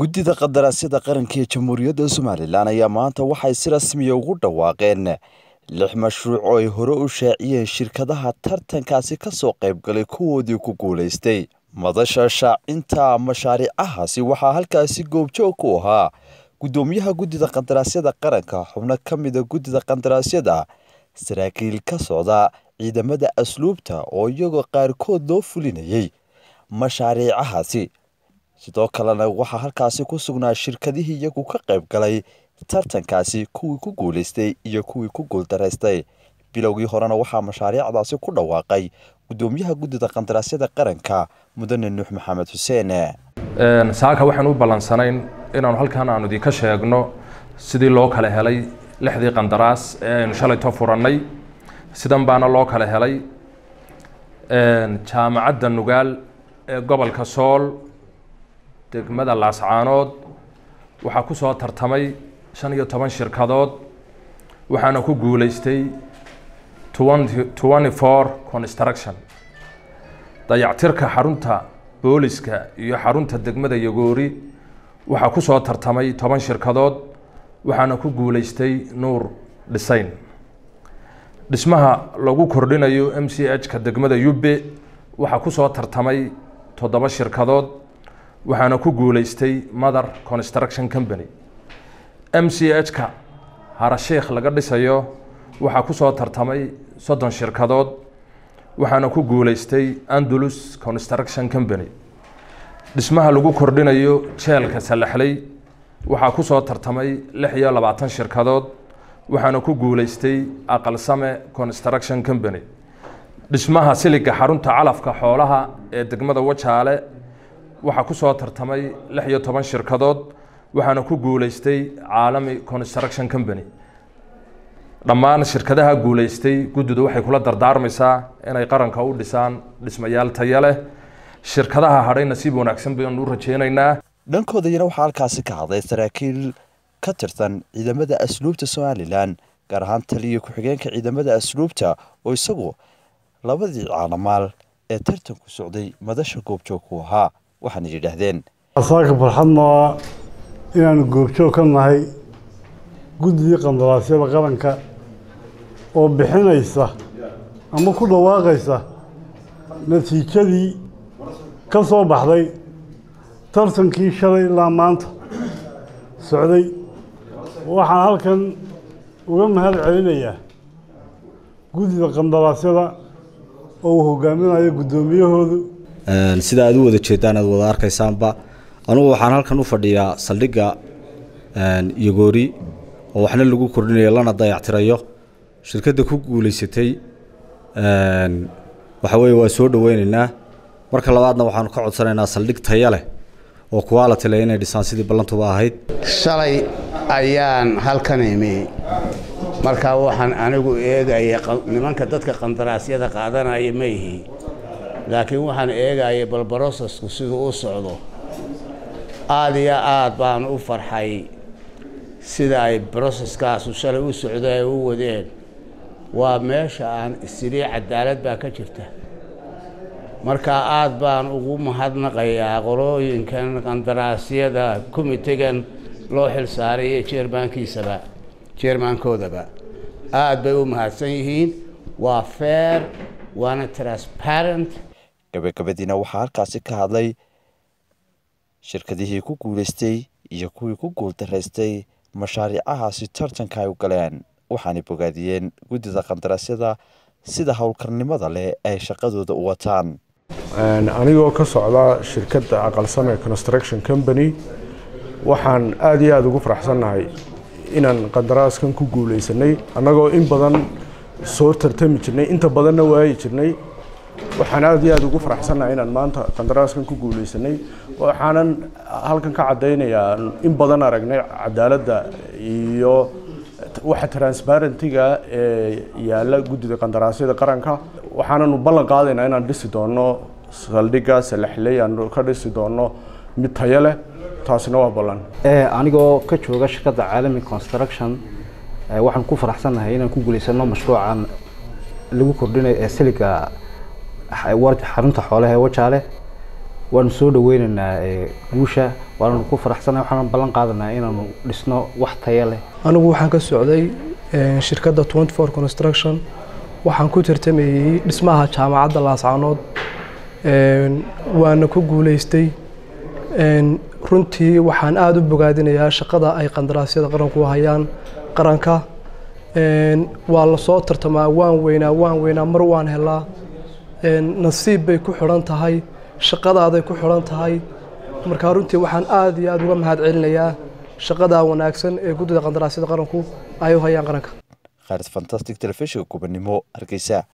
guddida qadaraasyada qaranka ee jamhuuriyadda somalilan ayaa maanta waxay si rasmiya ugu dhawaaqeen lix mashruuc oo ay hore u shaaciyeen shirkadaha tartankaasi ka soo qaybgalay kuwoodii ku guulaystay madasha shaacinta mashaariicahaasi waxaa halkaasi goobjoog ku ahaa guddoomiyaha guddida qadaraasyada qaranka xubno ka mida guddida qadaraasyada saraakiil ka socda ciidamada asluubta oo iyagoo qaarkood loo fulinayay mashaariicahaasi sidoo kalena waxaa halkaasi ku sugnaa shirkadihii iyagu ka qayb galay tartankaasi kuwii ku guulaystay iyo kuwii ku guuldaraystay bilowgii horena waxaa mashaariicdaasi ku dhawaaqay guddoomiyaha guddida qandaraasyada qaranka mudane nuux maxamed xuseen saaka waxaan u ballansanayn inaanu halkan aanu idinka sheegno sidii loo kala helay lixdii qandaraas ee aynu shalayto furannay sidan baana loo kala helay jaamacadda nugaal ee gobolka sool degmada laascaanood waxaa ku soo tartamay shan iyo toban shirkadood waxaana ku guulaystay twenty four construction dayactirka xarunta booliska iyo xarunta degmada yagoori waxaa ku soo tartamay toban shirkadood waxaana ku guulaystay nuur dhisayn dhismaha lagu kordhinayo m c h ka degmada yubbe waxaa ku soo tartamay toddoba shirkadood waxaana ku guulaystay mother construction company m c h ka harasheikh laga dhisayo waxaa ku soo tartamay soddon shirkadood waxaana ku guulaystay andalus construction company dhismaha lagu kordhinayo jeelka salaxley waxaa ku soo tartamay lix iyo labaatan shirkadood waxaana ku guulaystay aqalsame construction company dhismaha siliga xarunta calafka xoolaha ee degmada wajaale waxaa ku soo tartamay lix iyo toban shirkadood waxaana ku guulaystay caalami construction company dhammaan shirkadaha guulaystay guddidu waxay kula dardaarmaysaa inay qaranka u dhisaan dhismayaal taya leh shirkadaha hadhay nasiib wanaagsan baynu u rajeynaynaa dhankoodayana waxaa halkaasi ka hadlay saraakiil ka tirsan ciidamada asluubta somalilan gaar ahaan taliya ku-xigeenka ciidamada asluubta oo isagu labadii caalamaal ee tartanku socday madasha goobjoog ku ahaa waxaana yidhaahdeen saaka farxad maa inaanu goobjoog ka nahay guddidii qandaraasyada qaranka oo bixinaysa ama ku dhawaaqaysa natiijadii ka soo baxday tartankii shalay ilaa maanta socday waxaan halkan uga mahad celinayaa guddida qandaraasyada oo uu hogaaminayo guddoomiyahoodu sida aad u wada jeedaan aad wada arkaysaanba anugu waxaan halkan u fadhiyaa saldhigga yogoori oo waxna lagu kordhinayo lana dayactirayo shirkadda ku guulaysatay waxa weeye waa soo dhoweynaynaa marka labaadna waxaanu ka codsanaynaa saldhig taya leh oo quality leh inay dhisaan sidii ballantuba ahayd shalay ayaan halkan imi markaa waxaan anigu eegaya nimanka dadka qandaraasyada qaadanaya ma ihi laakiin waxaan eegaya bal brosesku siduu u socdo aada iyo aad baan u farxay sida ay broseskaasu shalay u socdo ay u wadeen waa meesha aan isilii cadaalad baa ka jirta markaa aad baan ugu mahadnaqayaa qolooyinkan qandaraasyada komitegan loo xil saaray iyo jeermaankiisaba jeermaankoodaba aad bay u mahadsan yihiin waa fair waana transparent gabagabadiina waxaa halkaasi ka hadlay shirkadihii ku guulaystay iyo kuwii ku guuldaraystay mashaariicahaasi tartanka ay u galeen waxaanay bogaadiyeen guddida qandaraasyada sida howlkarnimada leh ay shaqadooda u wataan anigoo ka socda shirkadda aqalsame construction company waxaan aada iyo aada ugu faraxsannahay inaan qandaraaskan ku guulaysanay annagoo in badan soo tartami jirnay inta badanna waayi jirnay waxaan aada iyo aada ugu faraxsannahay inaan maanta qandaraaskan ku guulaysanay waxaanan halkan ka caddaynayaa in badan aragnay cadaaladda iyo waxa transparentiga ee yaalla guddida qandaraasyada qaranka waxaananu ballan qaadaynaa inaan dhisi doono saldhigga salaxley aanu ka dhisi doono mid tayo leh taasina waa ballan anigoo ka jooga shirkadda caalami construction waxaan ku faraxsannahay inaan ku guulaysano mashruucan lagu kordhinayo ee siliga xarunta xoolaha ee wajaale waanu soo dhaweynaynaa guusha waanu ku faraxsanahay waxaanu ballan qaadanaa inaanu dhisno wax tayo leh anigu waxaan ka socday shirkadda twenty four construction waxaan ku tartamayey dhismaha jaamacadda laascaanood waana ku guuleystay runtii waxaan aada u bogaadinayaa shaqada ay qandaraasyada qaranku hayaan qaranka waa lasoo tartamaa waan weynaa waan weynaa mar waan helaa nasiib bay ku xidhan tahay shaqadaaday ku xidhan tahay markaa runtii waxaan aada iyo aada uga mahad celinayaa shaqadaa wanaagsan ee guddida qandaraasyada qaranku ay u hayaan qaranka khaaris fantastic telefishinka kubanimo hargeysa